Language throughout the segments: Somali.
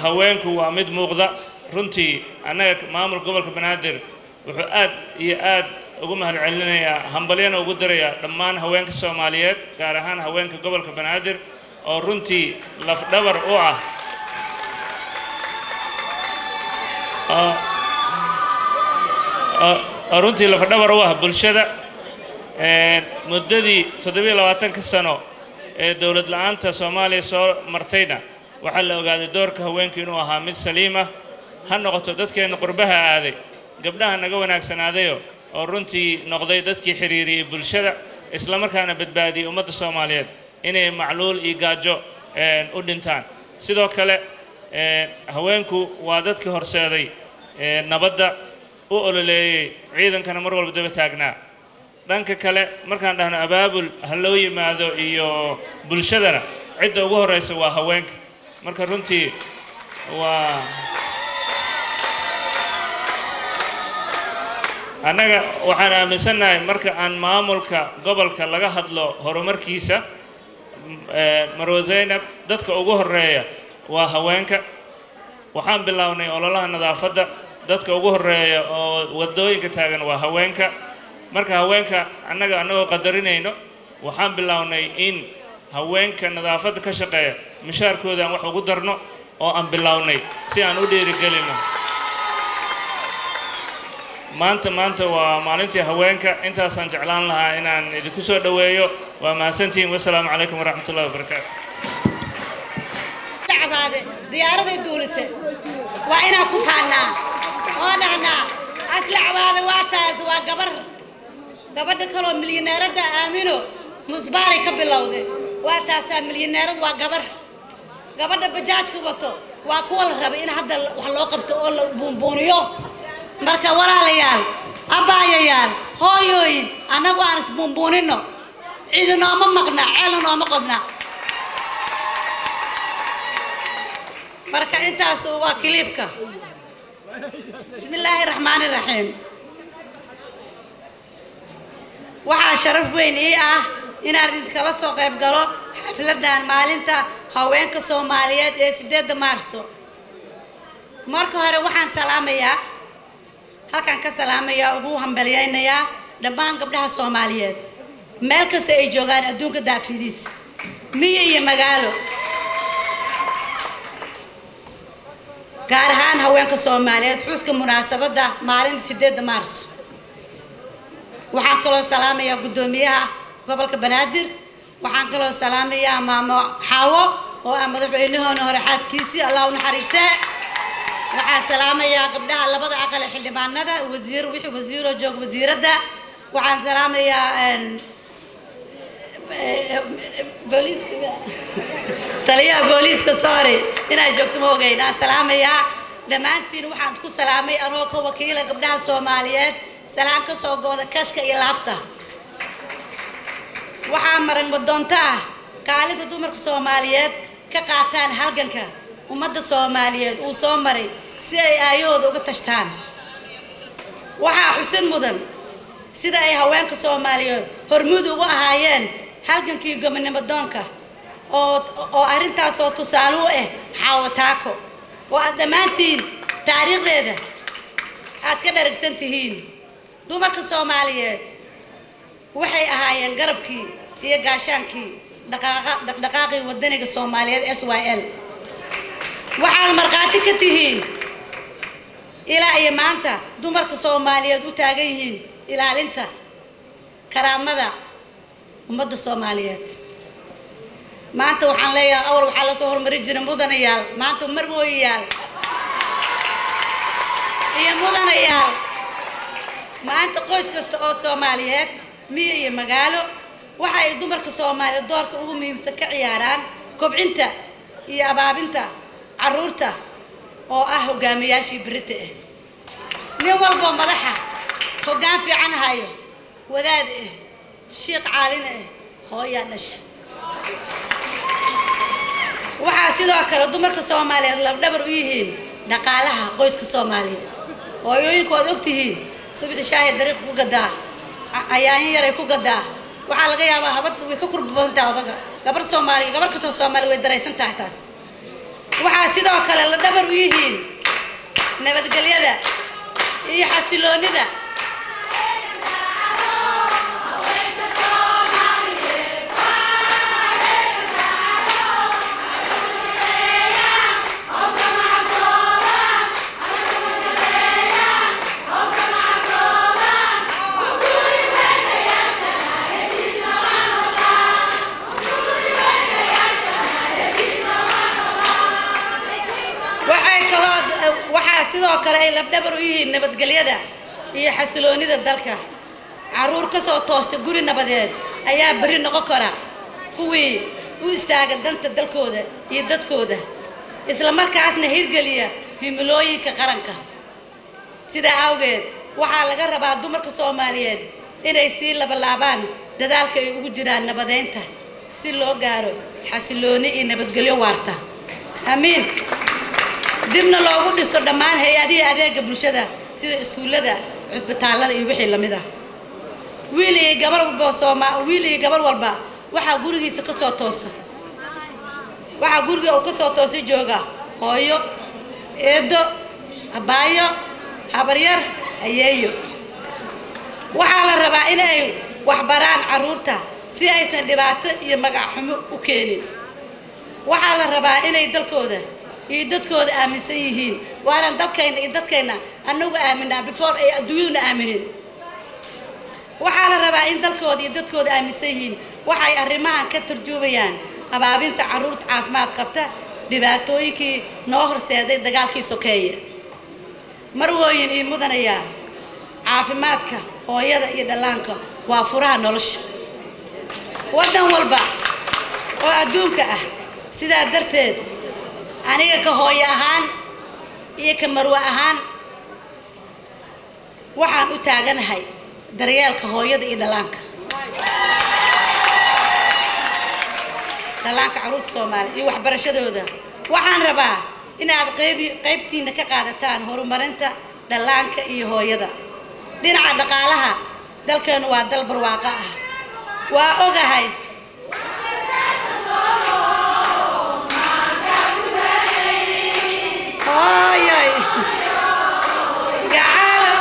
haweenku waa mid muuqda runtii annaga maamul gobolka banaadir wuxuu aad iyo aad ugu mahad celinayaa hambalyana ugu dirayaa dhammaan haweenka soomaaliyeed gaar ahaan haweenka gobolka banaadir oo runtii lafdhabar u ah oo- oo- oo runtii lafdhabar u ah bulshada Een, muddadii toddobiyo labaatanka sano ee dowlad la-aanta soomaaliya soo martayna waxaa la ogaaday doorka haweenku inuu ahaa mid saliima ha noqoto dadkeenna qurbaha aaday gabdhaha naga wanaagsanaadayo oo runtii noqday dadkii xiriiriyey bulshada islamarkaana badbaadiyey ummadda soomaaliyeed inay macluul iyo gaajo een, u dhintaan sidoo kale een, haweenku waa dadkii horseeday ee, nabadda u ololeeyey ciidankana mar walba daba taagnaa dhanka kale markaan dhahno abaabul ha loo yimaado iyo bulshadana cidda ugu horeysa waa haweenka marka runtii waa annaga waxaan aaminsannahay marka aan maamulka gobolka laga hadlo horumarkiisa m- ee, marwe zaynab dadka ugu horeeya waa haweenka waxaan bilownay ololaha nadaafadda dadka ugu horeeya oo wadooyinka taagan waa haweenka marka haweenka annaga annagoo qadarinayno waxaan bilownay in haweenka nadaafadda ka shaqeeya mishaarkooda aan wax ugu darno oo aan bilownay si aan u dhiirigelino maanta maanta waa maalintii haweenka intaasaan jeclaan lahaa inaan idinku soo dhoweeyo waa mahadsantihiin wasalaamu calaykum waraxmat ullahi wabarakaatu cabaade diyaaraday duulise waa inaan ku faannaa oo dhahnaa asla cabaade waa taas waa gabar gabadha kaloo milyaneeradda aamino musbaaray ka bilowde waa taasaa milyaneerad waa gabar gabadha bajaajka wato waa kuwa la raba in hadda wax loo qabto oo la buunbuuniyo marka walaalayaal abbaayayaal hooyooyin annagu aan isbuunbuunino cidi nooma maqna ceelna nooma qodna marka intaas waa kiliibka bismi illaahi raxmaani raxiim waxaa sharaf weyn ii ah inaan idinkala soo qayb galo xafladan maalinta haweenka soomaaliyeed ee sideedda maarso marka hore waxaan salaamayaa halkaan ka salaamayaa ugu hambalyaynayaa dhammaan gabdhaha soomaaliyeed meel kasta ay joogaan adduunka daafidiisa miyi iyo magaalo gaar ahaan haweenka soomaaliyeed xuska munaasabadda maalinta sideedda maarso waxaan kaloo salaamayaa guddoomiyaha gobolka banaadir waxaan kaloo salaamayaa maamo xaawo oo ah madaxweynahoona hore xaaskiisii allah u naxariistee waxaan salaamayaa gabdhaha labada aqal ee xildhibaanada wasiir wixii wasiiroo joog wasiiradda waxaan salaamayaa een, booliiska taliyaha booliiska sorry inaad joogto ma ogeyn aan salaamayaa dhammaantiin waxaan ku salaamay anoo ka wakiila gabdhaha soomaaliyeed salaan ka soo gooda kashka iyo laabta waxaa marag madoonto ah kaalinta dumarka soomaaliyeed ka qaataan halganka ummadda soomaaliyeed uu soo maray si ay aayahooda uga tashtaan waxaa xusid mudan sida ay haweenka soomaaliyeed hormuud ugu ahaayeen halgankii gobonimo doonka oo oo arrintaasoo tusaale u ah xaawo taako oo aad dhammaantiin taariikhdeeda aad ka dharagsan tihiin dumarka soomaaliyeed waxay ahaayeen garabkii iyo gaashaankii dhaqaaqa dhaqdhaqaaqii wadaniga soomaaliyeed s y l waxaad markhaati ka tihiin ilaa iyo maanta dumarka soomaaliyeed u taagan yihiin ilaalinta karaamada ummadda soomaaliyeed maanta waxaan leeyahay awal waxaa lasoo horumari jiray mudanayaal maanta marwooyayaal iyo mudanayaal maanta qoys kasta oo soomaaliyeed miyo iyo magaalo waxa ay dumarka soomaaliyeed doorka ugu muhiimsan ka ciyaaraan kobcinta iyo abaabinta caruurta oo ah hogaamiyaashii berita ah nin walboo madaxa hoggaan fiican hayo wadaad ah shiiq caalin ah hooyaa dhasha waxaa sidoo kale dumarka soomaaliyeed labdhabar u yihiin dhaqaalaha qoyska soomaaliyeed hooyooyinku waad ogtihiin subixi shaahi dariiqa ku gadaa ayaanyo yaray ku gadaa waxaa laga yaabaa habarta way ka kurba badan tahay odaga gabar soomaaliya gabar kastoo soomaaliya way daraysan tahay taas waxaa sidoo kale la dhabar u yihiin nabadgelyada iyo xasiloonida waxay kaloo waxaa sidoo kale ay labdhabar u yihiin nabadgelyada iyo xasiloonida dalka caruur ka soo toosta guri nabadeed ayaa beri noqon kara kuwii u istaaga danta dalkooda iyo dadkooda isla markaasna hirgeliya himilooyinka qaranka sidaa awgeed waxaa laga rabaa dumarka soomaaliyeed inay sii labalaabaan dadaalka ay ugu jiraan nabadeynta si loo gaaro xasilooni iyo nabadgelyo waarta amiin dibna loogu dhiso dhammaan hay-adihii adeega bulshada sida iskuullada cusbitaallada iyo wixii lamid ah wiil iyo gabar walba sooma wiil iyo gabar walba waxaa gurigiisa ka soo toosa waxaa guriga uu ka soo toosa jooga hooyo eedo abaayo habaryar ayeeyo waxaa la rabaa in ay waxbaraan carruurta si aysan dhibaato iyo magac xumo u keenin waxaa la rabaa inay dalkooda iyo dadkooda aaminsan yihiin waanaan dalkayna iyo dadkayna anagu aaminaa before ay adduunyaduna aaminin waxaa la rabaa in dalkooda iyo dadkooda aaminsan yihiin waxay arrimahan ka turjuumayaan abaabinta carruurta caafimaad qabta dhibaatooyinkii noo horseeday dagaalkii sokeeye marwooyin iyo mudanayaa caafimaadka hooyada iyo dhallaanka waa furaha nolosha waddan walba oo adduunka ah sidaa darteed aniga ka hooyo ahaan iyo ka marwe ahaan waxaan u taaganahay daryeelka hooyada iyo dhallaanka dhallaanka carruurta soomaaliya iyo waxbarashadooda waxaan rabaa inaad qayb qaybtiina ka qaadataan horumarinta dhallaanka iyo hooyada dhinaca dhaqaalaha dalkeenu waa dal barwaaqo ah waa ogahay hooyoy gacal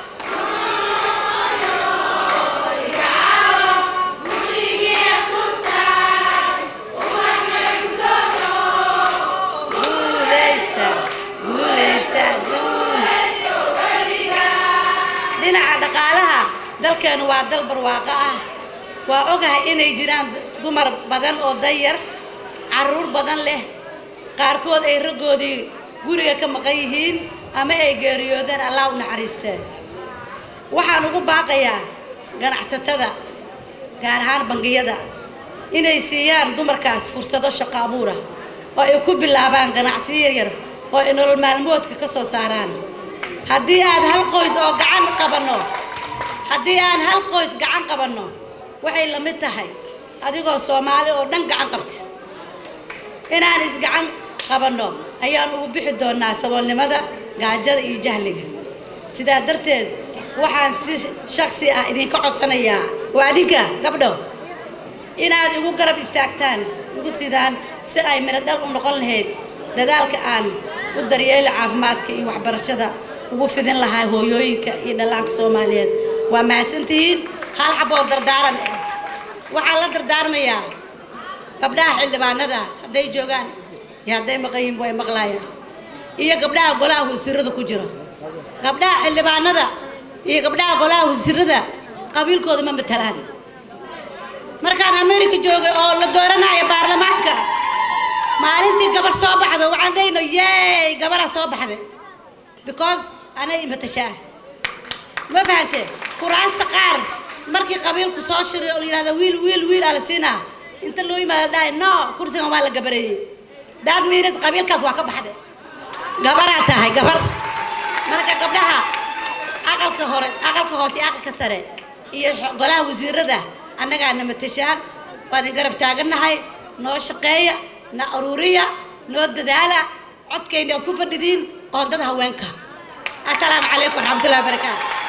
guuleysta guuleysta dhinaca dhaqaalaha dalkeenu waa dal barwaaqo ah waa ogahay inay jiraan dumar badan oo danyar caruur badan leh qaarkood ay raggoodii guriga ka maqan yihiin ama ay geeriyoodeen allah u naxariisteen waxaan ugu baaqayaa ganacsatada gaar ahaan bangiyada inay siiyaan dumarkaas fursado shaqo abuura oo ay ku bilaabaan ganacsiyo yaryar oo ay nolol maalmoodka ka soo saaraan haddii aad hal qoys oo gacan qabanno haddii aan hal qoys gacan qabanno waxay la mid tahay adigoo soomaali oo dhan gacan qabta inaan isgacan qabanno ayaan ugu bixi doonaa saboolnimada gaajada iyo jahliga sidaa darteed waxaan si shaksi ah idinka codsanayaa waa adinka gabdho inaad igu garab istaagtaan igu sidaan si ay midho dhal u noqon lahayd dadaalka aan u daryeeli caafimaadka iyo waxbarashada ugu fidin lahaa hooyooyinka iyo dhallaanka soomaaliyeed waa mahadsantihiin hal xaboo dardaaran ah waxaan la dardaarmayaa gabdhaha xildhibaanada hadday joogaan iyo hadday maqayin way maqlaayaan iyo gabdhaha golaha wasiirada ku jira gabdhaha xildhibaanada iyo gabdhaha golaha wasiirada qabiilkooda ma matalaan markaan america joogay oo la dooranayo baarlamaanka maalintii gabar soo baxdo waxaan dhahayno yey gabaraa soo baxday because anay imatashaa ma fahante kuraasta qaar markii qabiilku soo shiray oo la yidhahda wiil wiil wiil aa la siinaa inta loo yimaado dhahay no kursigan waa la gabareeyey daad miinas qabiilkaas waa ka baxday gabaraa tahay gabar marka gabdhaha aqalka hore aqalka hoose iyo aqalka sare iyo golaha wasiirada annagaa na matashaan waa idin garab taagannahay noo shaqeeya na aruuriya noo dadaala codkayna oad ku fadhidiin qoondada haweenka assalaamu calaykum waraxmatullahi wabarakaatu